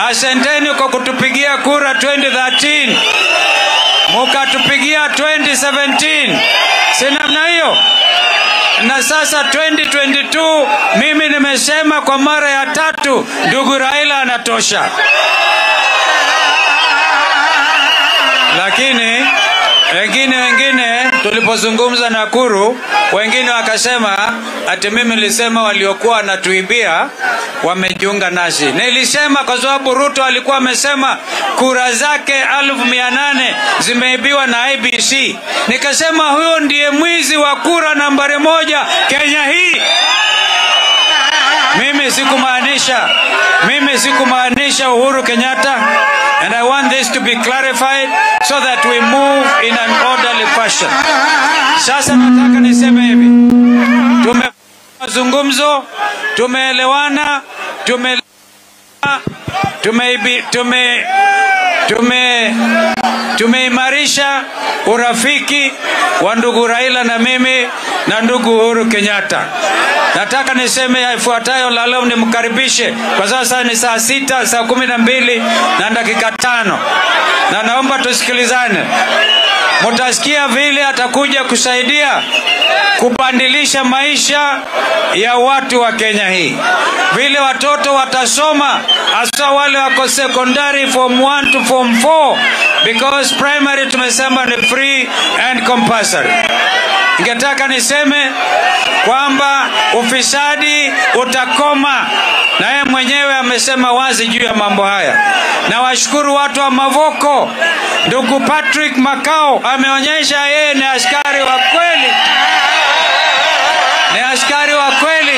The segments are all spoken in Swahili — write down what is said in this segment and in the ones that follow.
asanteni kwa kutupigia kura 2013 mukatupigia 2017 si namna hiyo na sasa 2022 mimi nimesema kwa mara ya tatu ndugu raila anatosha lakini wengine wengine tulipozungumza Nakuru, wengine wakasema ati mimi nilisema waliokuwa wanatuibia wamejiunga nasi. Nilisema kwa sababu Ruto alikuwa amesema kura zake elfu mia nane zimeibiwa na IBC. Nikasema huyo ndiye mwizi wa kura nambari moja Kenya hii. Mimi sikumaanisha, mimi sikumaanisha Uhuru Kenyatta, and I want this to be clarified so that we move in an orderly fashion. Sasa nataka niseme hivi, tume mazungumzo, tumeelewana, tume tume tume tume tumeimarisha urafiki wa ndugu Raila na mimi na ndugu Uhuru Kenyatta. Nataka niseme yafuatayo la leo, nimkaribishe kwa sasa ni saa sita saa kumi na mbili na dakika tano na naomba tusikilizane. Mutasikia vile atakuja kusaidia kubadilisha maisha ya watu wa Kenya hii, vile watoto watasoma, hasa wale wako secondary form 1 to form 4 because primary tumesema ni free and compulsory. Ningetaka niseme kwamba ufisadi utakoma, na yeye mwenyewe amesema wazi juu ya mambo haya. Na washukuru watu wa Mavoko, ndugu Patrick Makao ameonyesha yeye ni askari wa kweli, ni askari wa kweli,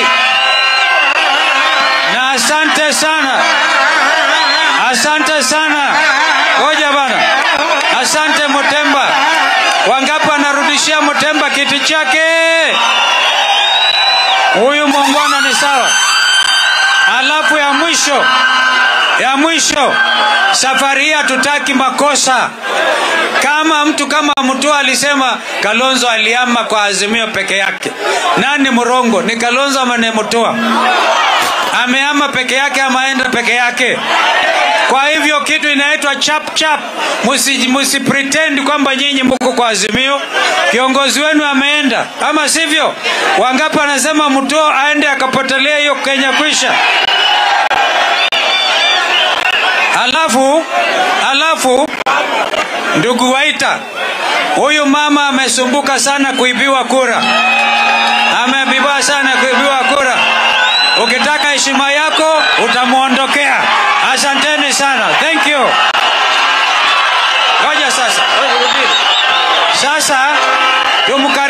na asante sana, asante sana. Ngoja bana, asante Mutemba. Wangapi anarudishia Mutemba kiti chake? Huyu muungwana ni sawa. Alafu ya mwisho ya mwisho, safari hii hatutaki makosa. Kama mtu kama Mutua alisema Kalonzo aliama kwa Azimio peke yake, nani mrongo? Ni Kalonzo ama ni Mutua? Ameama peke yake ama aenda peke yake? Kwa hivyo kitu inaitwa chap chap, musi, musi pretend kwamba nyinyi mko kwa Azimio. Kiongozi wenu ameenda, ama sivyo? Wangapi anasema Mutua aende akapotelea hiyo Kenya kwisha? Alafu alafu ndugu Waita, huyu mama amesumbuka sana kuibiwa kura, amebiba sana kuibiwa kura. Ukitaka heshima yako utamwondokea. Asanteni sana, thank you. Ngoja sasa, sasa tumka